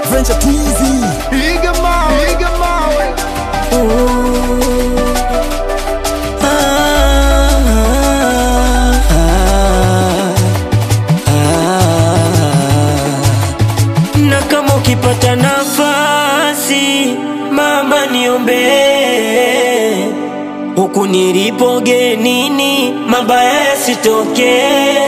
Adventure Twizy. Piga mawe, piga mawe. na kama ukipata nafasi mama niombee huku nilipo genini mabaya yasitokee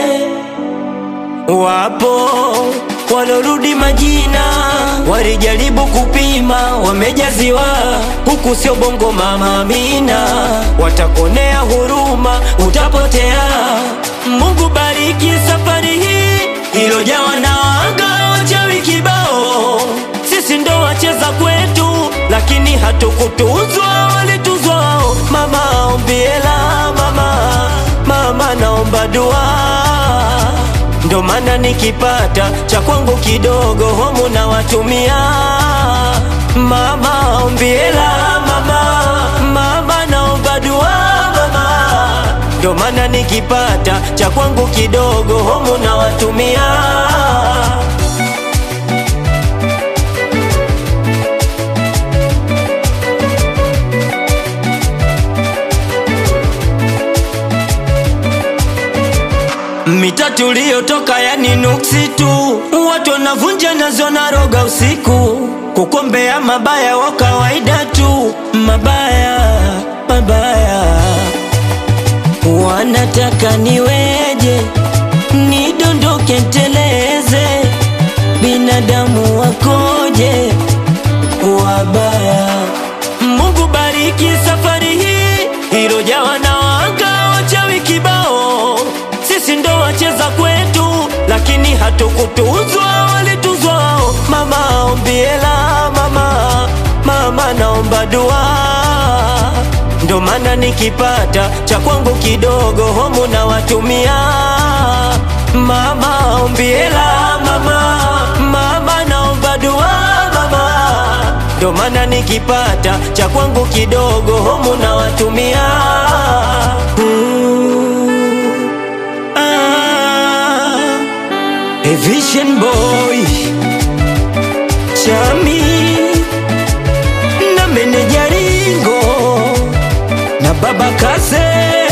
wapo walorudi majina walijaribu kupima wamejaziwa huku sio bongo mama amina watakonea huruma utapotea mungu bariki safari hii ilojawa na wanga wachawi kibao sisi ndo wacheza kwetu lakini hatukutuzwa walituzwa wao mama ombiela mama mama naomba dua ndo maana nikipata cha kwangu kidogo homu na watumia mama ombiela mama mama naomba dua mama ndo maana nikipata cha kwangu kidogo homu na watumia mita tuliyotoka yani nuksi tu watu wanavunja nazo na roga usiku kukombea mabaya wa kawaida tu mabaya mabaya wanataka niweje nidondoke nteleze binadamu wakoje wabaya mungu bariki safari hii ilojawa na wanga wachawi kibao sisi ndo wacheza kwetu lakini hatukutuzwa walituzwa wao mama ombiela mama mama naomba dua ndo maana nikipata cha kwangu kidogo homu na watumia mama ombiela mama mama naomba dua mama ndo maana nikipata cha kwangu kidogo homu na watumia Ooh, ah, a vision boy chami na meneja ringo na baba kaze